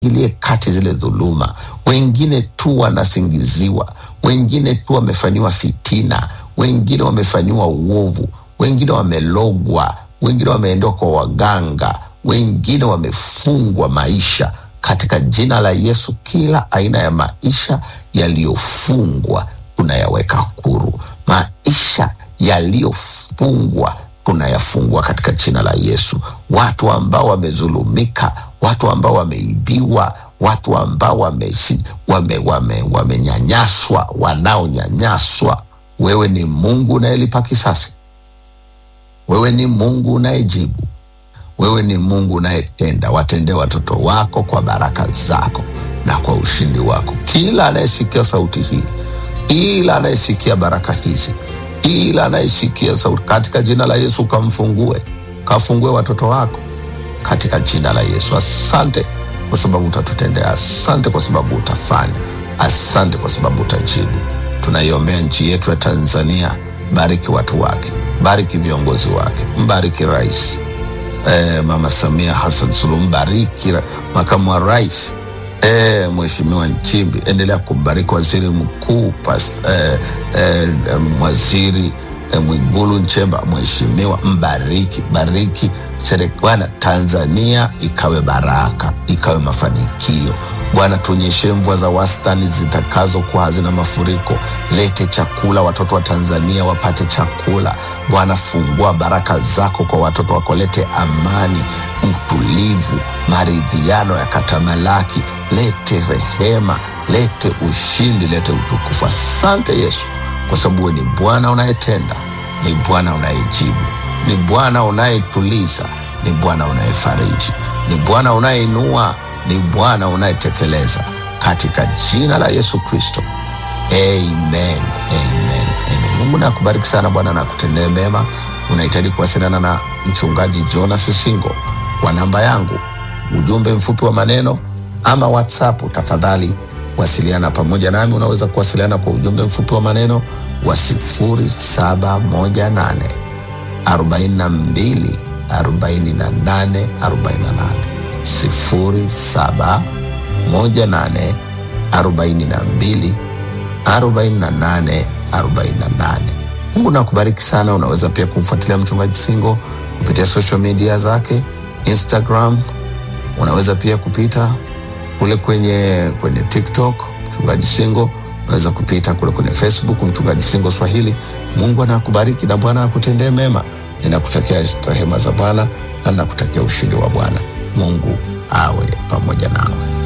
ingilie kati zile dhuluma. Wengine tu wanasingiziwa, wengine tu wamefanyiwa fitina, wengine wamefanyiwa uovu, wengine wamelogwa, wengine wameendwa kwa waganga, wengine wamefungwa maisha. Katika jina la Yesu, kila aina ya maisha yaliyofungwa tunayaweka huru, maisha yaliyofungwa tunayafungua katika jina la Yesu. Watu ambao wamezulumika, watu ambao wameibiwa, watu ambao wameshi- wame, wame, wamenyanyaswa, wanaonyanyaswa, wewe ni Mungu unayelipa kisasi, wewe ni Mungu unayejibu, wewe ni Mungu unayetenda. Watendee watoto wako kwa baraka zako na kwa ushindi wako. Kila anayesikia sauti hii, kila anayesikia baraka hizi, kila anayesikia sauti, katika jina la Yesu kamfungue, kafungue watoto wako katika jina la Yesu. Asante kwa sababu utatutendea, asante kwa sababu utafanya, asante kwa sababu utajibu. Tunaiombea nchi yetu ya Tanzania, bariki watu wake, bariki viongozi wake, mbariki rais eh, Mama Samia Hassan Suluhu, mbariki ra- makamu wa rais eh, Mheshimiwa Nchimbi, endelea kumbariki waziri mkuu pas, eh, eh, em, waziri eh, Mwigulu Nchemba, mheshimiwa, mbariki bariki serikali Tanzania, ikawe baraka, ikawe mafanikio. Bwana, tuonyeshe mvua za wastani zitakazokuwa hazina mafuriko. Lete chakula, watoto wa Tanzania wapate chakula. Bwana, fungua baraka zako kwa watoto wako, lete amani, utulivu, maridhiano yakatamalaki. Lete rehema, lete ushindi, lete utukufu. Asante Yesu, kwa sababu wewe ni Bwana unayetenda, ni Bwana unayejibu, ni Bwana unayetuliza, ni Bwana unayefariji, ni Bwana unayeinua, ni Bwana unayetekeleza. Katika jina la Yesu Kristo, amen, amen, amen. Mungu nakubariki sana Bwana na kutendee mema. Unahitaji kuwasiliana na mchungaji Jonas Singo kwa namba yangu, ujumbe mfupi wa maneno ama WhatsApp, tafadhali wasiliana pamoja nami. Unaweza kuwasiliana kwa ujumbe mfupi wa maneno wa sifuri saba moja nane arobaini na mbili arobaini na nane arobaini na nane sifuri saba moja nane arobaini na mbili arobaini na nane arobaini na nane. Mungu nakubariki sana. Unaweza pia kumfuatilia mchungaji Singo kupitia social media zake Instagram. Unaweza pia kupita kule kwenye kwenye TikTok mchungaji Singo. Unaweza kupita kule kwenye Facebook mchungaji Singo Swahili. Mungu anakubariki na Bwana akutendee mema. Ninakutakia rehema za Bwana na nakutakia ushindi wa Bwana. Mungu awe pamoja nawe.